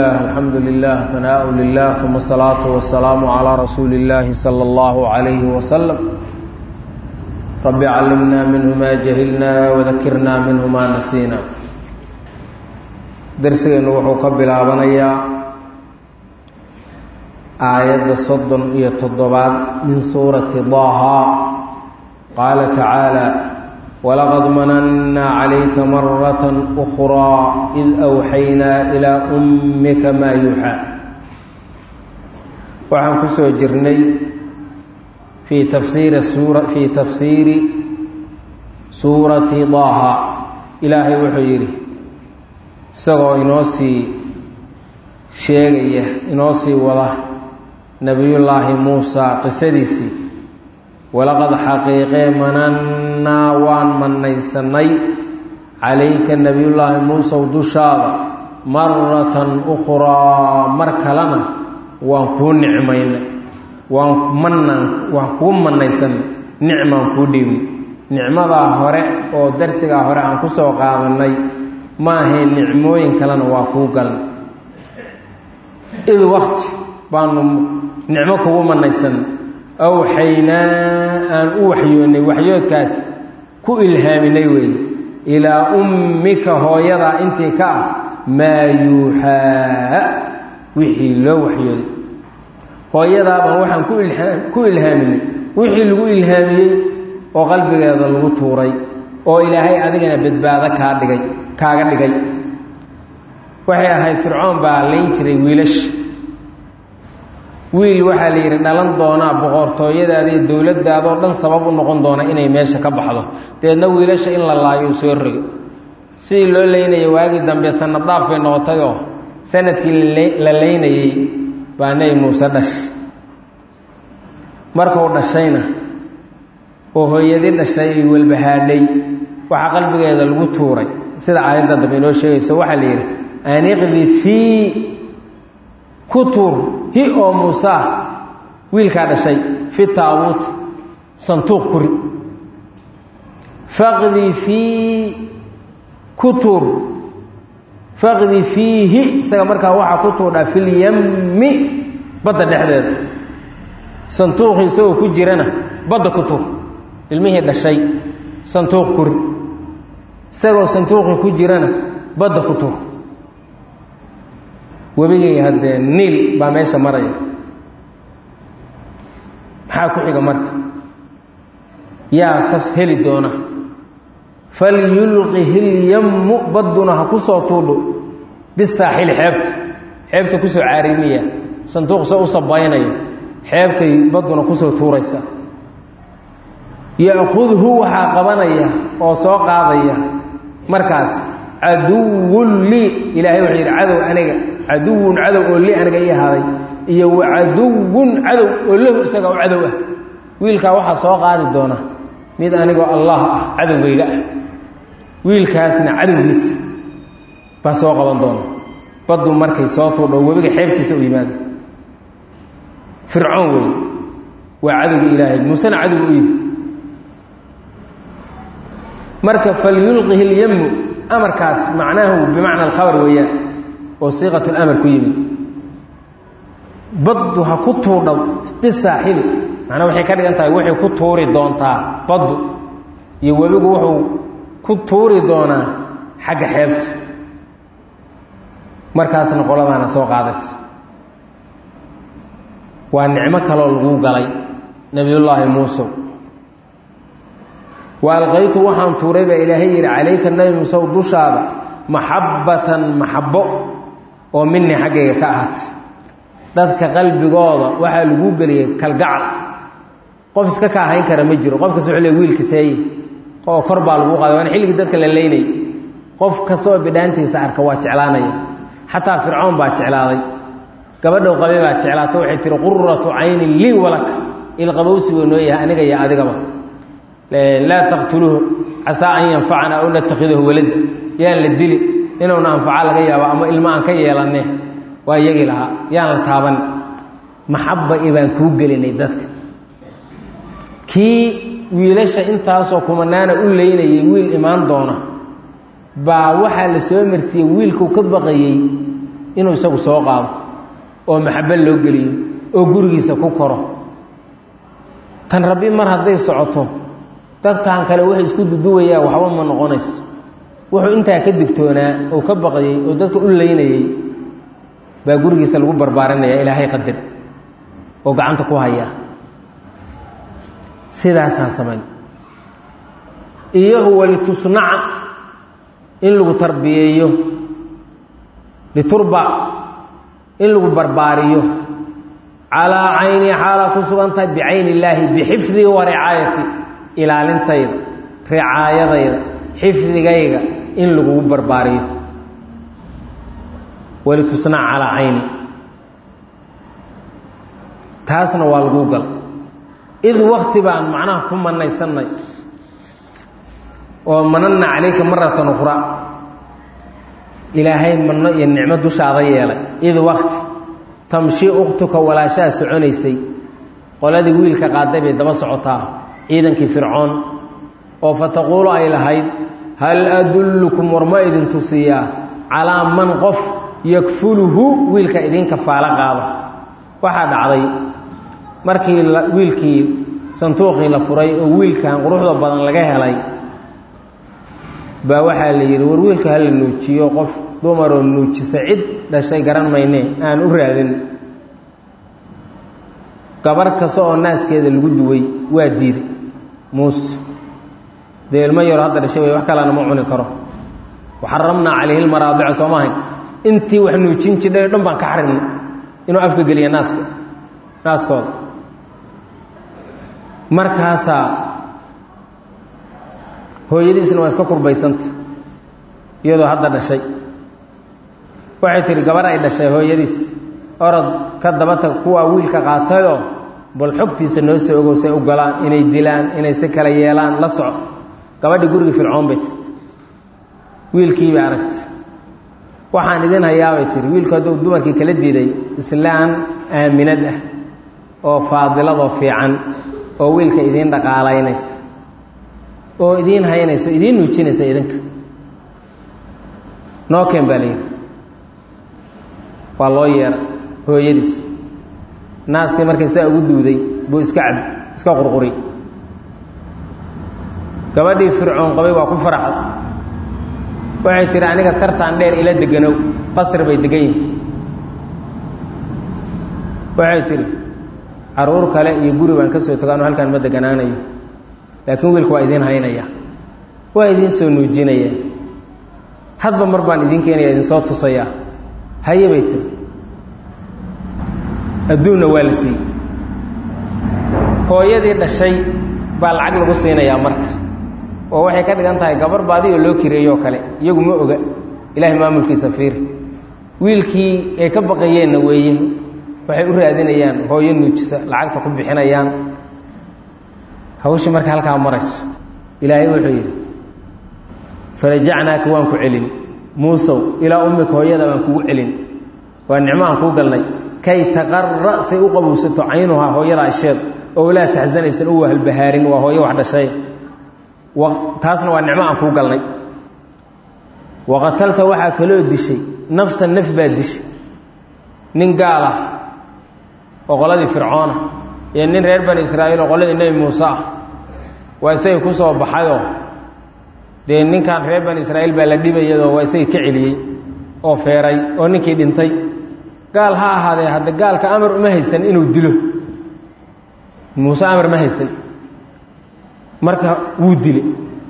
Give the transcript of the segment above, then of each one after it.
الحمد لله ثناء لله ثم الصلاة والسلام على رسول الله صلى الله عليه وسلم رب علمنا منه ما جهلنا وذكرنا منه ما نسينا درسنا وحو كبلابنيا آية صدن يتضبان من سورة ضاها قال تعالى ولقد مننا عليك مرة أخرى إذ أوحينا إلى أمك ما يوحى waxaan ku soo jirnay fii tafsiiri suura fii tafsiiri suurati daaha ilaahay wuxuu yidhi isagoo inoo sii sheegaya inoo sii wada nebiyullaahi muusa qisadiisii walaqad xaqiiqee manannaa waan mannaysanay calayka nebiyullaahi muusow dushaada maratan ukhraa mar kalena waan kuu nicmaynay waan mannaan waan kuu mannaysanay nicmaan kuu dhiibnay nicmadaa hore oo darsigaa hore aan ku soo qaadannay ma ahayn nicmooyin kalena waa kuu galnay id wakti baanu nicmo kugu mannaysanay awxaynaa aan u waxyoonnay waxyoodkaas ku ilhaaminay weeye ilaa ummika hooyadaa intii ka ah maa yuuxaa wixii loo waxyooday hooyadaabaan waxaan ku ilaa ku ilhaaminay wixii lagu ilhaamiyey oo qalbigeeda lagu tuuray oo ilaahay adigana badbaado kaa dhigay kaaga dhigay waxay ahayd fircoon baa layn jiray wiilasha wiil waxaa la yidhi dhalan doonaa boqortooyadaada iyo dowladdaadoo dhan sabab u noqon doona inay meesha ka baxdo dabeedna wiilasha in la laayo uu soo rogo sidii loo leynayay waagii dambe sanad dhaaf bay noqotay oo sanadkii la leynayey baa nebi muuse dhashay markuu dhashayna oo hooyadii dhashay ay welbahaadhay waxaa qalbigeeda lagu tuuray sida aayadda dambe inoo sheegayso waxaa la yidhi aniqdi fii ku tuur hi oo muusa wiilkaa dhashay fi taabuut santuuq kuri faqdi fii ku tuur faqdi fiihi isaga markaa waxaa ku tuurdhaa filyammi badda dhexdeeda santuuqii isagoo ku jirana badda ku tuur ilmihii dhashay santuuq kuri isagoo santuuqii ku jirana badda ku tuur webigay haddee niil baa meesha maraya maxaa ku xiga marka yaa kas heli doona falyulqihi lyammu badduna ha ku soo tuudho bisaaxili xeebta xeebta kusoo caarimiya sanduuq soo u sabaynayo xeebtay badduna kusoo tuuraysa ya'khudhu waxaa qabanaya oo soo qaadaya markaas caduwun lii ilaahay wuxuu yidhi cadow aniga caduwun cadow oo li aniga ii ahaaday iyo wa caduwun cadow oo lahu isaga u cadow ah wiilkaa waxaa soo qaadi doona mid anigoo allah ah cadowgayga ah wiilkaasna cadowgiisa baa soo qaban doona baddu markay soo tuudho webiga xeebtiisa u yimaado fircoon wey waa cadowga ilaahay muusena cadowga u yihi marka falyulqihi lyammu amarkaas macnaahu bimacna alkhabar weeyaan oo siiqat lamar ku yimid baddu ha ku tuudhow bisaaxili macnaa waxay ka dhigan tahay waxay ku tuuri doontaa baddu iyo webigu wuxuu ku tuuri doonaa xagga xeebta markaasna qoladaana soo qaadaysa waa nicmo kaloo lagu galay nebiyullaahi muusow wa alqaytu waxaan tuuray baa ilaahay yidhi calayka nebi muusew dushaada maxabbatan maxabbo oo minii xaggayga ka ahaatay dadka qalbigooda waxaa lagu geliyay kalgacal qof iska ka ahayn kara ma jiro qof kasta wuxuu le wiilka seeye oo kor baa lagu qaaday waana xilligii dadka la leynayay qof kastoo bidhaantiisa arka waa jeclaanaya xataa fircoon baa jeclaaday gabadhow qabe baa jeclaato waxay tihi quratu caynin lii walaka ilqabowsi buu noo yahay aniga iyo adigaba laa taqtuluuhu casaa an yanfacana aw natakhidahu walada yaan la dili inuuna anfaca laga yaabo ama ilmo aan ka yeelanne waa iyagii lahaa yaan la taaban maxabba i baan kuu gelinay dadka kii wiilasha intaasoo kumanaana u leynayay wiil imaan doona baa waxaa la soo marsiiyey wiilkuu ka baqayey inuu isagu soo qaado oo maxabo loo geliyo oo gurigiisa ku koro kan rabbi mar hadday socoto dadkan kale waxay isku duduwayaan waxba ma noqonayso wuxuu intaa ka digtoonaa oo ka baqayey oo dadka u leynayey baa gurigiisa lagu barbaarinaya ilaahay qadar oo gacanta ku haya sidaasaan samayn iyo walitusnaca in lagu tarbiyeeyo liturba in lagu barbaariyo calaa cayni xaalaa ku sugan tahay bicayni illaahi bixifdii wa ricaayati ilaalintayda ricaayadayda xifdigayga in lagugu barbaariyo walitusnac calaa cayni taasna waa laguu gal id wakti baan macnaha ku manaysanay oo manana calayka maratan ukhra ilaahay manno iyo nicmo dushaada yeelay id wakti tamshi ukhtuka walaashaha soconaysay qoladii wiilka qaaday bay daba socotaa ciidankii fircoon oo fataquulu ay lahayd hal adullukum war ma idin tusiyaa calaa man qof yakfuluhu wiilka idinka faalo qaada waxaa dhacday markii wiilkii sanduuqii la furay oo wiilkan quruxda badan laga helay baa waxaa la yidhi war wiilka hala nuujiyo qof dumaroo nuujisa cid dhashay garan mayne aan u raadin gabar kasta oo naaskeeda lagu duway waa diiday muuse dee ilmo yaro hadda dhashay way wax kalena ma cuni karo waxaramnaa calayhi lmaraadica soo maahayn intii wax nuujin jidhay o dhan baan ka xarimnay inuu afka geliya naasko naaskooda markaasaa hooyadiisna waa iska kurbaysanta iyadoo hadda dhashay waxay tihi gabar ay dhashay hooyadiis orod ka dabatag kuwaa wiilka qaatayoo bal xogtiisa noo soo ogow say u galaan inay dilaan inay si kala yeelaan la soco gabadhii gurigii fircoon bay tirti wiilkii bay aragtay waxaan idin hayaabay tihi wiilku hadduu dumarkii kala diiday islaan aaminad ah oo faadiladoo fiican oo wiilka idiin dhaqaalaynaysa oo idiin haynayso idiin nuujinaysa idinka noo keen baa layidhi waa loo yeera hooyadiis naaskii markay saa ugu duuday buu iska cab iska qurquri gabadhii fircoon qabay waa ku faraxda waxay tihi aniga sartaan dheer ila deganow qasri bay degan yihin waxay tihi caruur kale iyo guri baan ka soo tagaano halkaan ma deganaanayo laakiin wiilka waa idiin haynaya waa idiin soo nuujinaya hadba mar baan idiin keenaya idinsoo tusayaa haye bay tiri adduunna waa la siiyey hooyadii dhashay baa lacag lagu siinayaa marka oo waxay ka dhigan tahay gabar baadi oo loo kireeyoo kale iyagu ma oga ilaahay maamulkiisa fiir wiilkii ay ka baqayeenna weeye waxay u raadinayaan hooyo nuujisa lacagta ku bixinayaan hawshii marka halkaa marayso ilaahay wuxuu yidhi farajacnaaka waan ku celin muusow ilaa ummika hooyada baan kugu celin waa nicmo aan kuu galnay kay taqara say u qabowsato caynuhaa hooyada asheed oo laa taxsanaysan u wahalbahaarin waa hooyo wax dhashay taasna waa nicmo aan kuu galnay waqatalta waxaa kaloo dishay nafsan naf baa dishay nin gaal ah oo qoladii fircoona iyo nin reer bani israa'iil oo qoladii nebi muuse ah waa isagii ku soo baxayoo dee ninkan reer bani israa'iil baa la dhibayadoo waa isagii ka celiyey oo feeray oo ninkii dhintay gaal ha ahaadee hadda gaalka amar uma haysan inuu dilo muuse amar ma haysan marka wuu dile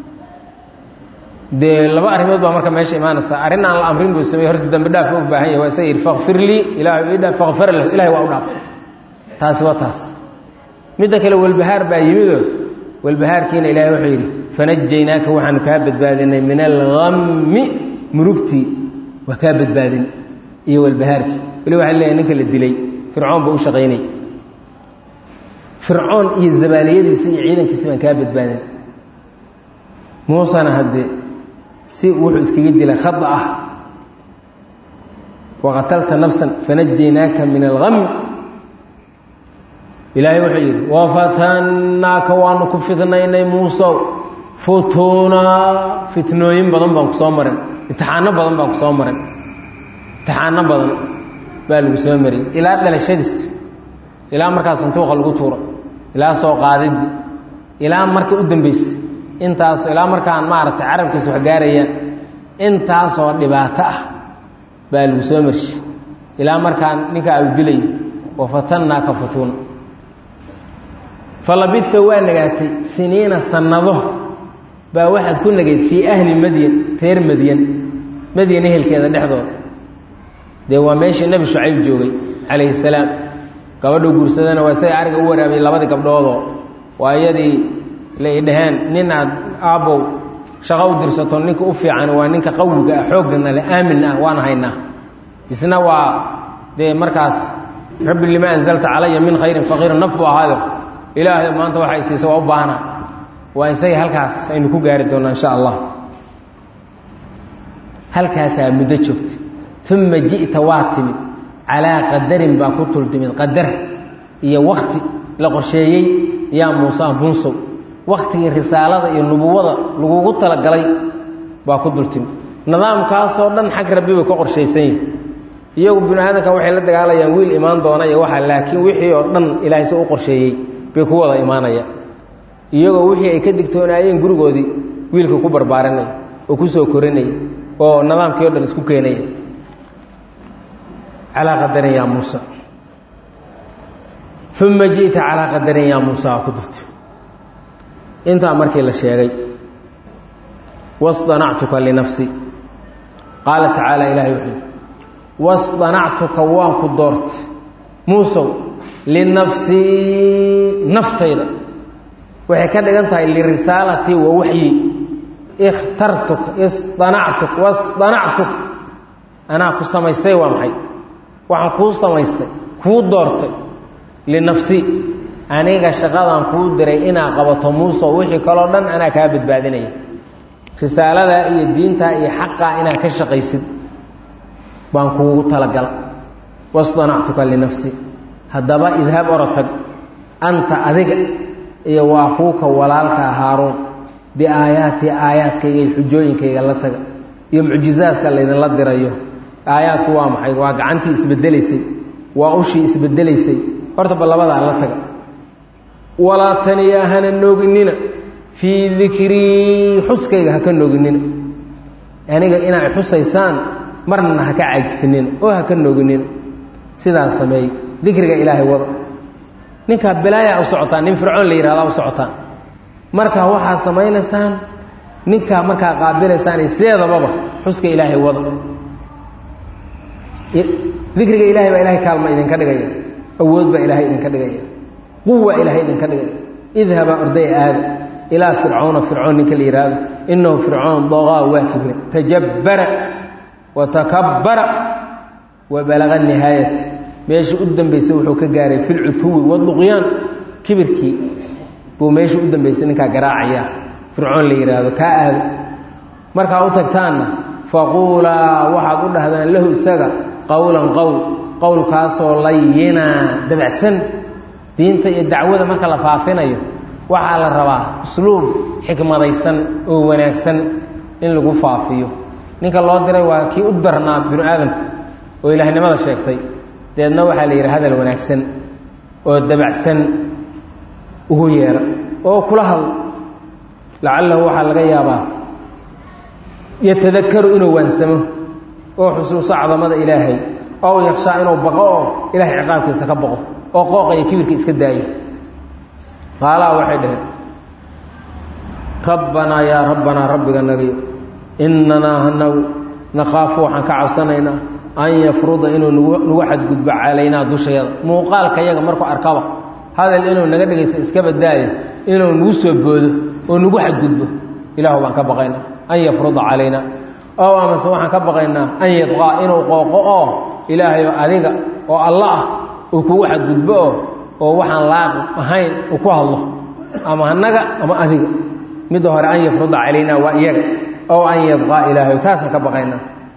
dee laba arrimood baa marka meesha imaanaysa arrin aan la amrin buu samey horta dambi dhaaf u baahan yahay waa isaga yidhi fakfir lii ilaahay ii dhaaf fakfar lahu ilahay waa u dhaaf taasi waa taas midda kale walbahaar baa yimidoo walbahaarkiina ilaahay wuxuu yidhi fanajaynaaka waxaanu kaa badbaadinay min alhammi murugtii waa kaa badbaadin iyo walbahaarkii weli waxaa leeyahay ninka la dilay fircoon buu u shaqaynay fircoon iyo zabaaliyadiisi iyo ciidankiisi baan kaa badbaadin muusena haddee si wuxuu iskaga dilay khada ah waqatalta nafsan fanajaynaaka min alham ilaahay wuxuu yidhi wafatannaaka waanu ku fitnaynay muusow futuunaa fitnooyin badan baan ku soo marin imtixaano badan baan ku soo marin imtixaano badan baa lagu soo mariyey ilaa dhalashadiis ilaa markaa santuuqa lagu tuuro ilaa soo qaadidii ilaa marka u dambaysa intaas ilaa markaan maaragtay carabkiisa wax gaarayaan intaasoo dhibaato ah baa lagu soo marshay ilaa markaan ninkaa u dilay wa fatannaaka futuuna falabitha waa nagaatay siniina sannado baa waxaad ku nagayd fii ahli madyan reer madyan madyan ehelkeeda dhexdooda dee waa meeshii nebi shucayb joogay calayhi salaam gabadhuu guursadana waa isaga ariga u waraabiyey labadii gabdhoodoo waa iyadii lay dhaheen nin aad aabbow shaqo u dirsato ninka u fiican waa ninka qawiga ah xooggana le aamin ah waan haynaa isna waa dee markaas rabbi lima anzalta calaya min khayrin faqiiran naf buu ahaado ilaahay maanta waxay siisa waa u baahna waa isaga halkaas aynu ku gaari doonaa insha allah halkaasaa muddo joogta uma ji'ta waa timid calaa qadarin baa ku tultimid qadar iyo wakti la qorsheeyey yaa muuse bunsow waktigii risaalada iyo nubuwada lagugu talagalay baa ku dultimid nidaamkaasoo dhan xag rabbi bay ka qorshaysan yihi iyagu binu aadamka waxay la dagaalayaan wiil imaan doona iyo waxa laakiin wixii oo dhan ilaahay se u qorsheeyey bay ku wada imaanayaan iyagoo wixii ay ka digtoonaayeen gurigoodii wiilka ku barbaarinaya oo ku soo korinaya oo nidaamkii o dhan isku keenaya calaa qadarin yaa muusa uma ji'ta calaa qadarin yaa muusa ku dirto intaa markii la sheegay wasdanactuka linafsi qaala tacaala ilahay wuxuu yidhi wasdanactuka waan ku doortay muusow linafsii naftayda waxay ka dhigan tahay lirisaalatii wa waxyi ikhtartuka isdanactuka wasdanactuka anaa ku samaystay waa maxay waxaan kuu samaystay kuu doortay linafsi aniga shaqadan kuu diray inaa qabato muuso wixii kaloo dhan anaa kaa badbaadinaya risaaladaa iyo diintaa iyo xaqaa inaad ka shaqaysid baan kuugu talagala wasdanactuka linafsi haddaba idhab orotag anta adiga iyo waa akuuka walaalka haaruun biaayaatii aayaadkayga iyo xujooyinkayga la taga iyo mucjizaadka laydinla dirayo aayaadku waa maxay waa gacantii isbedelaysay waa ushii isbedelaysay horta ba labadaa la taga walaa taniya hana nooginina fii dikrii xuskayga haka nooginina aniga inaa xusaysaan marna haka caajisinina oo haka nooginina sidaas sameey dikriga ilaahay wada ninkaa bilaayaa u socotaan nin fircoon la yihahdaa u socotaan markaa waxaa samaynaysaan ninkaa markaa qaabilaysaan sideedababa xuska ilaahay wada dikriga ilahay baa ilahay kaalma idinka dhigaya awood baa ilaahay idinka dhigaya quwa ilaahay idinka dhigaya idhabaa orday aada ilaa fircawna fircoon ninka la yihahdo inahu fircoon doqaa waa kibre tajabbara wa takabbara wa balaga nihaayat meeshii u dambaysay wuxuu ka gaaray fi lcutuwi waduqyaan kibirkii buu meeshii u dambaysay ninkaa garaacaya fircoon la yidhaahdo kaa aado markaa u tagtaanna faquulaa waxaad u dhahdaan lahu isaga qowlan qowl qowlkaasoo layina dabacsan diinta iyo dacwada marka la faafinayo waxaa la rabaa usluub xikmadaysan oo wanaagsan in lagu faafiyo ninka loo diray waa kii u darnaa binu aadamka oo ilaahnimada sheegtay deedna waxaa la yidhi hadal wanaagsan oo dabacsan ugu yeera oo kula hadl lacalahu waxaa laga yaabaa yatadakaru inuu waansamo oo xusuuso cadamada ilaahay ow yakshaa inuu baqo oo ilaahay ciqaabkiisa ka baqo oo qooqa iyo kibirka iska daayo qaalaha waxay dhaheen rabbanaa yaa rabbanaa rabbiga nagayo inanaa hanagu nakhaafu waxaan ka cabsanaynaa an yafruda inuu nagu xadgudbo calaynaa dushayada muuqaalka yaga markuu arkaba hadal inuu naga dhegaysa iska badaayo inuu nagu soo boodo oo nagu xadgudbo ilaahu baan ka baqaynaa an yafruda calaynaa ow amase waxaan ka baqaynaa an yadqaa inuu qooqo oo ilaahayo adiga oo alla ah uu kugu xadgudbo oo oo waxaan laaq ahayn uu ku hadlo ama annaga ama adiga midda hore an yafruda calaynaa waa iyaga ow an yadqaa ilaahayo taasaan ka baqaynaa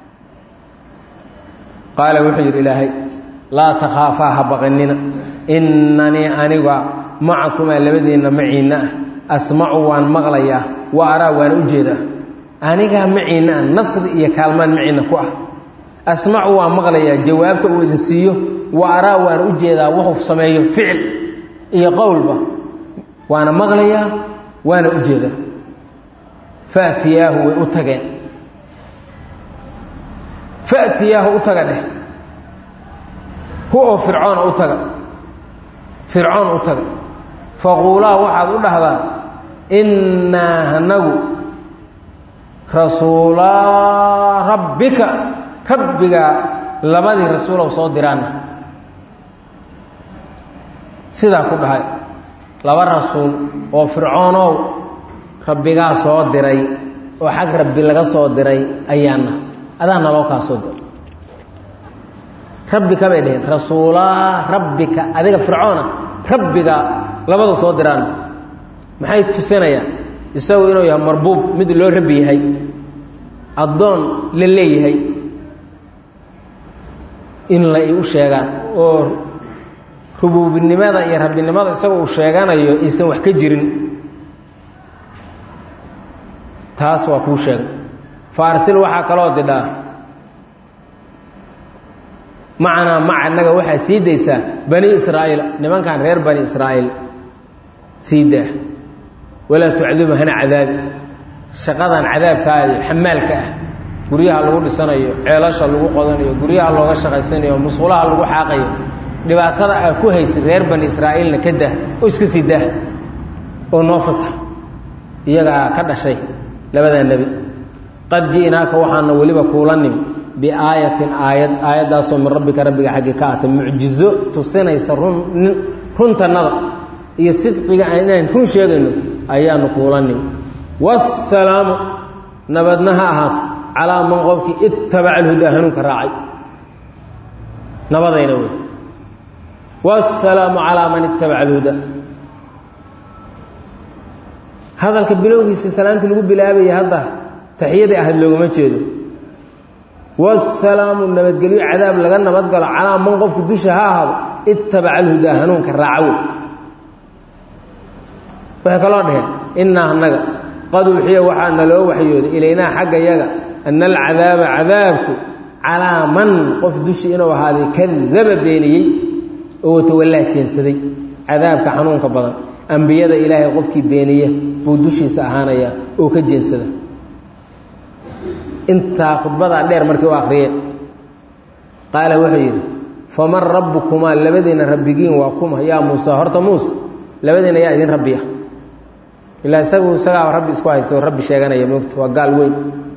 qaala wuxuu yidhi ilaahay laa takhaafaa ha baqinina innanii aniga macakumaa labadiinna maciinna ah asmacu waan maqlayaa wa araa waana u jeedaa anigaa maciinna ah nasri iyo kaalmaan maciinna ku ah asmacu waa maqlayaa jawaabta uu idin siiyo wa araa waana u jeedaa wuxuu sameeyo ficil iyo qowlba waana maqlayaa waana u jeedaa faatiyaahu way u tageen faatiyaahu u taga dheh hu oo fircoona u taga fircoon u taga faquulaa waxaad u dhahdaa innaa hanagu rasuulaa rabbika rabbigaa labadii rasuulow soo diraana sidaa ku dhahay laba rasuul oo fircoonow rabbigaa soo diray oo xag rabbi laga soo diray ayaana adaa naloo kaa soo diray rabbika bay dheheen rasuulaa rabbika adiga fircoona rabbiga labadu soo diraan maxay tusinayaan isagu inuu yahay marbuub mid loo rabbi yahay addoon la leeyahay in la u sheegaan oo rubuubinimada iyo rabbinimada isagoo uu sheeganayo aysan wax ka jirin taas waa kuu sheegay faarsil waxaa kaloo didhaa macanaa maca naga waxaa sii daysaa bani israa'iil nimankan reer bani israa'iil sii daa walaa tucdibu hana cadaabi shaqadan cadaabkaa iyo xamaalka ah guryaha lagu dhisanayo ceelasha lagu qodanayo guryaha looga shaqaysanayo musqulaha lagu xaaqayo dhibaatada aa ku haysa reer bani israa'iilna ka dah oo iska sii dah oo noo fasax iyagaa ka dhashay labadaa nebi qad ji'naaka waxaana weliba kuula nimi biaayatin aayad aayaddaasoo min rabbika rabbiga xaggi ka aatay mucjizo tusinaysa run runtannada iyo sidqiga inaan run sheegayno ayaanu kuula nimi wasalaamu nabadna ha ahaato calaa man qofkii ittabaca alhudaa hanuunka raacay nabadayna wey wasalaamu calaa man ittabaca alhudaa hadalka bilowgiisa salaamtii lagu bilaabaya hadda taxiyadii ahayd loogama jeedo wasalaamu nabadgelyo cadaab laga nabadgalo calaa man qofku dusha ha ahaado ittabaca alhudaa hanuunka raaca wey waxay kaloo dhaheen innaa annaga qad uxiya waxaa naloo waxyooday ilaynaa xagga yaga ana alcadaaba cadaabku calaa man qof dushi inuu ahaaday kadaba beeniyey oo watawallaa jeensaday cadaabka xanuunka badan ambiyada ilaahay qofkii beeniya buu dushiisa ahaanayaa oo ka jeensada intaa khudbadaa dheer markii u akhriyeen qaala wuxuu yidhi faman rabbukumaa labadiina rabbigiin waa kuma yaa muuse horta muuse labadiina yaa idin rabbiya ilaa isagu isagaa rabbi isku haysta oo rabbi sheeganaya moogta waa gaal weyn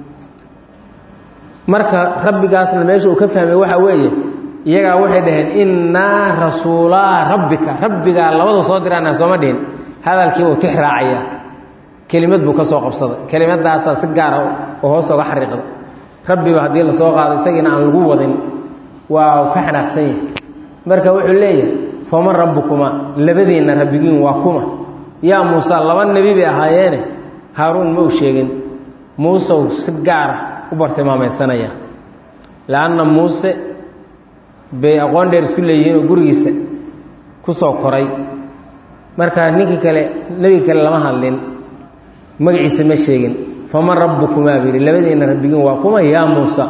marka rabbigaasna meesha uu ka fahmay waxaa weeye iyagaa waxay dhaheen innaa rasuulaa rabbika rabbigaa labadu soo diraana sooma dhihin hadalkiibuu tix raacayaa kelimad buu ka soo qabsaday kelimadaasaa si gaara oo hoos oga xariiqda rabbiba haddii lasoo qaado isagiina aan lagu wadin waa ka xanaaqsan yahay marka wuxuu leeyahay faman rabbukumaa labadiinna rabbigiin waa kuma yaa muuse laba nebi bay ahaayeene haaruun ma u sheegin muusew si gaara u bartilmaamaysanaya leanna muuse bay aqoon dheer isku leeyihiin oo gurigiisa ku soo koray marka ninkii kale nebiga kale lama hadlin magaciisa ma sheegin faman rabbukumaa buu yidhi labadiina rabbigiin waa kuma yaa muusa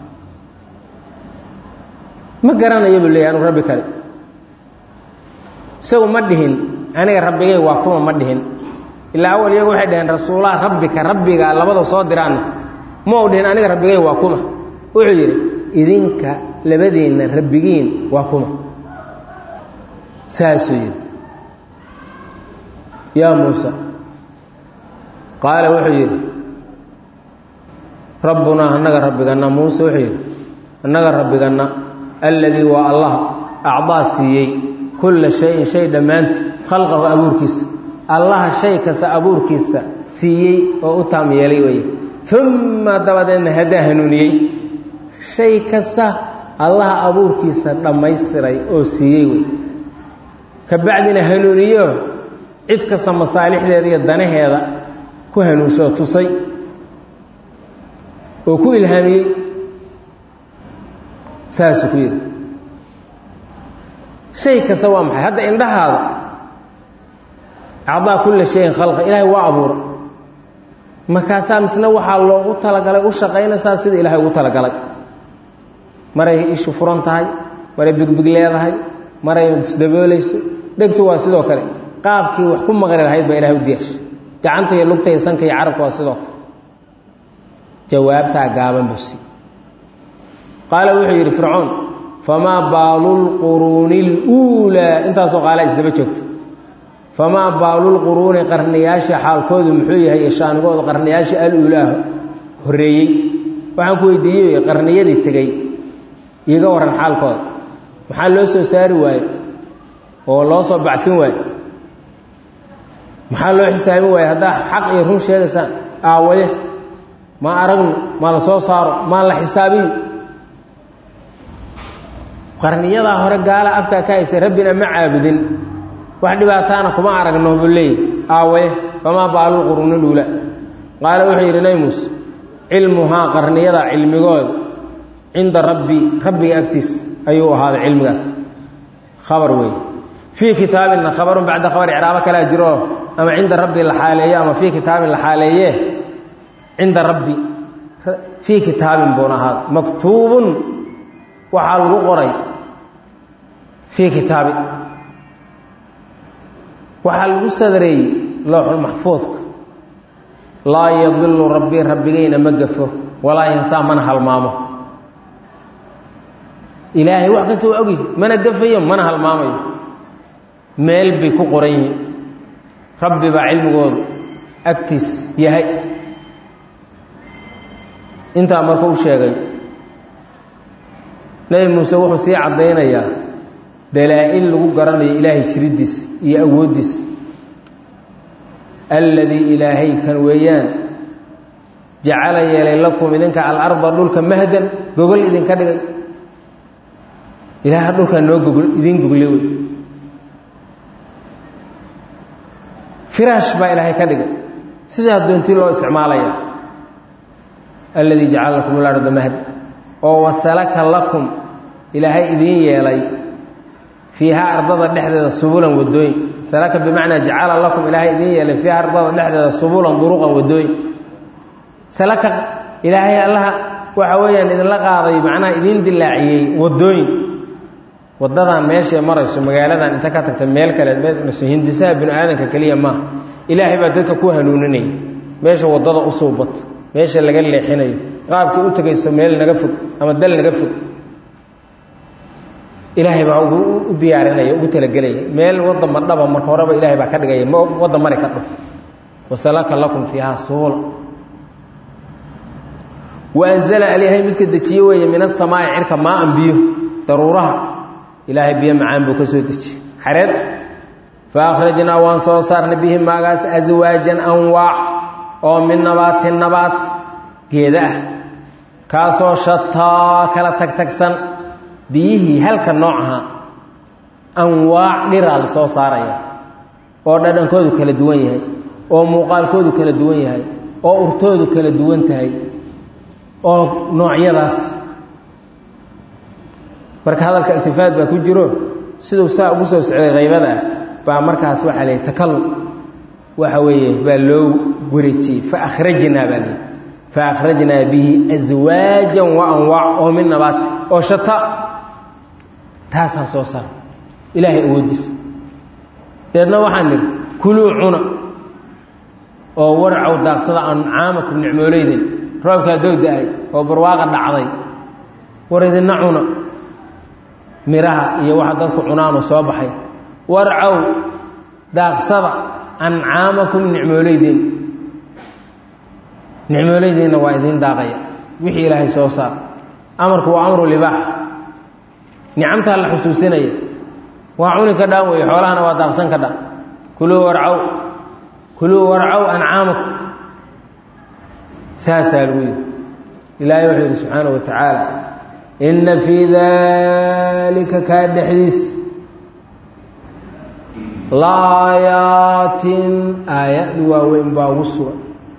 ma garanayo buu leeyahy anuu rabbi kale isagu ma dhihin aniga rabbigay waa kuma ma dhihin ilaa awal iyagu waxay dhaheen rasuulaha rabbika rabbiga labada soo diraanna ma u dhihin aniga rabbigay waa kuma wuxuu yidhi idinka labadiinna rabbigiin waa kuma saasuu yidhi yaa muusa qaala wuxuu yidhi rabbunaa annaga rabbiganna muuse wuxuu yidhi annaga rabbiganna alladii waa allaha acdaa siiyey kulla shayin shay dhammaanti khalqahu abuurkiisa allaha shay kasta abuurkiisa siiyey oo u taam yeelay weye uma dabadeedna haddaa hanuuniyey shay kasta allaha abuurkiisa dhammaystiray oo siiyey wey ka bacdina hanuuniyo cid kasta masaalixdeeda iyo danaheeda ku hanuunsoo tusay oo ku ilhaamiyey saasuu ku yidhi shay kasta waa maxay hadda indhahaada acdaa kulla shayin khalqa ilaahay waa abuura markaasaa misna waxaa loogu talagalay u shaqaynaysaa sida ilaahay ugu talagalay maray ishu furan tahay maray bigbig leedahay maray isdaboolayso dhegtu waa sidoo kale qaabkii wax ku maqli lahayd baa ilahay u diyaarshay gacanta iyo lugta iyo sanka iyo carabka waa sidoo kale jawaabtaa gaaban buu sii qaala wuxuu yidhi fircoon famaa baalu lquruuni luulaa intaasoo qaalaa isdaba joogta famaa baalulquruuni qarniyaasha xaalkoodu muxuu yahay iyo shaanigooda qarniyaasha aluulaa horreeyey waxaan ku weydiiyey qarniyadii tegey iiga warran xaalkooda maxaa loo soo saari waaye oo loo soo bacfin waaye maxaa loo xisaabin waaye haddaa xaq iyo run sheegaysaan aawaye ma aragno ma la soo saaro maa la xisaabiyo qarniyadaa hore gaala afkaa ka haysay rabbina ma caabudin wax dhibaataana kuma aragno buu leeyay aawaye famaa baalulquruuni luula qaala wuxuu yidhi nabi muuse cilmuhaa qarniyada cilmigooda cinda rabbi rabbiga agtiis ayuu ahaaday cilmigaas khabar wey fii kitaabinna khabarun bacda khabar icraabo kalaa jiro ama cinda rabbi la xaaleeyo ama fii kitaabin la xaaleeye cinda rabbi fii kitaabin buuna ahaaday maktuubun waxaa lagu qoray fii kitaabin waxaa lagu sadareeyey lowxulmaxfuudka laa yadilu rabbii rabbigayna ma gafo walaa yansaa mana halmaamo ilaahay wax kasta waa ogyihi mana gafayo mana halmaamayo meel bay ku qoran yihiin rabbi baa cilmigoodu agtiis yahay intaa marka u sheegay nebi muuse wuxuu sii caddaynayaa dalaa-il lagu garanayo ilaahay jiriddiis iyo awooddiis alladii ilaahay kan weeyaan jacala yeelay lakum idinka alarda dhulka mahdan gogol idinka dhigay ilaaha dhulkaa noo gogol idiin goglay wey firaash baa ilaahay ka dhigay sidaa doontii loo isticmaalaya alladii jacala lakum alarda mahdan oo wasalaka lakum ilaahay idiin yeelay fiihaa ardada dhexdeeda subulan wadooyin salaka bimacnaa jacala lakum ilaahay idiin yeelay fiiha ardada dhexdeeda subulan duruqan wadooyin salaka ilaahay allaha waxa weeyaan idinla qaaday macnaha idiin dilaaciyey wadooyin wadadan meeshay marayso magaaladan inta ka tagta meel kale marayso hindisaha binu aadanka keliya maaha ilaahay baa dadka ku hanuuninaya meesha wadada u suubata meesha laga leexinayo qaabkay u tegayso meel naga fog ama dal naga fog ilaahay baa u diyaarinaya ugu talagelaya meel wadda madhaba marka horeba ilahay baa ka dhigaya wadda mari ka dho wasalaka lakum fiiha suula waanzala alyahay midka dejiye weeye min asamaai cirka maaan biyo daruuraha ilaahay biyo macaan buu ka soo dejiyey xareed fa akhrajnaa waan soo saarnay bihi maagaas aswaajan anwaac oo min nabaatin nabaat geeda ah kaasoo shataa kala tagtagsan biyihii halka nooc ahaa anwaac dhiraa la soo saaraya oo dhadhankoodu kala duwan yahay oo muuqaalkoodu kala duwan yahay oo urtoodu kala duwan tahay oo noocyadaas marka hadalka iltifaat baa ku jiro siduu saa ugu soo socday haybada ah baa markaas waxaa layihi takallum waxa weeye baa loo wareejiyey fa akhrajnaa baa layihi fa akhrajnaa bihi aswaajan wa anwaac oo min nabaat oo shata taasaan soo saar ilaahay awoodiisa deedna waxaan nidhi kuluu cuna oo warcow daaqsada ancaamakum nicmooleyden roobkaa doog da-ay oo barwaaqa dhacday war idinna cuna miraha iyo waxa dadku cunaanoo soo baxay warcow daaqsada ancaamakum nicmooleyden nicmooleydenna waa idiin daaqaya wixii ilaahay soo saar amarku waa amru libaax nicamtaa la xusuusinaya waa cuni ka dhaan weeye xoolahana waa daaqsan ka dhaan kuluu warcow kuluu warcow ancaamakum saasaa lagu yidhi ilaahay wuxuu yidhi subxaana wa tacaala inna fii daalika kaa dhexdiis laayaatin aayad waaweyn baa ugu sugan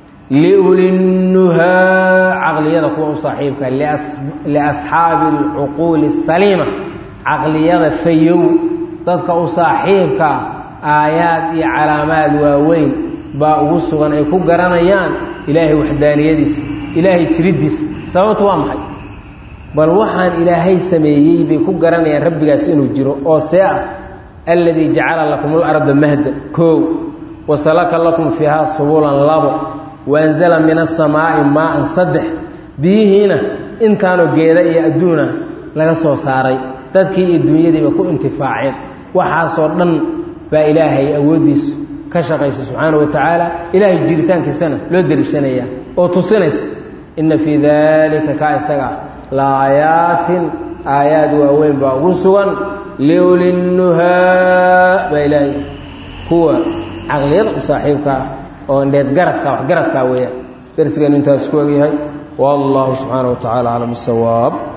liulinnuhaa caqliyada kuwa u saaxiibka liasxaabi alcuquuli asaliima caqliyada fayow dadka u saaxiibka aayaad iyo calaamaad waaweyn baa ugu sugan ay ku garanayaan ilaahay waxdaaniyadiisa ilaahay jiriddiisa sababtu waa maxay bal waxaan ilaahay sameeyey bay ku garanayaan rabbigaas inuu jiro oo see ah alladii jacala lakum larda mahda koow wasalaka lakum fiihaa subulan labo waanzala min asamaa'i maaan saddex biyihiina intaanoo geeda iyo adduuna laga soo saaray dadkii iyo dunyadiiba ku intifaaceen waxaasoo dhan baa ilaahay awooddiisu ka shaqaysa subxaana wa tacaala ilaahay jiritaankiisana loo deliishanayaa oo tusinaysa inna fii daalika kaa isaga ah laayaatin aayaad waaweyn baa ugu sugan liulinnuhaa baa ilaahay kuwa caqliyada u saaxiibka ah oo indheed garadka wax garadkaa weeyaan darsigan intaas ku egyahay wallahu subxaana wa tacala aclam bisawaab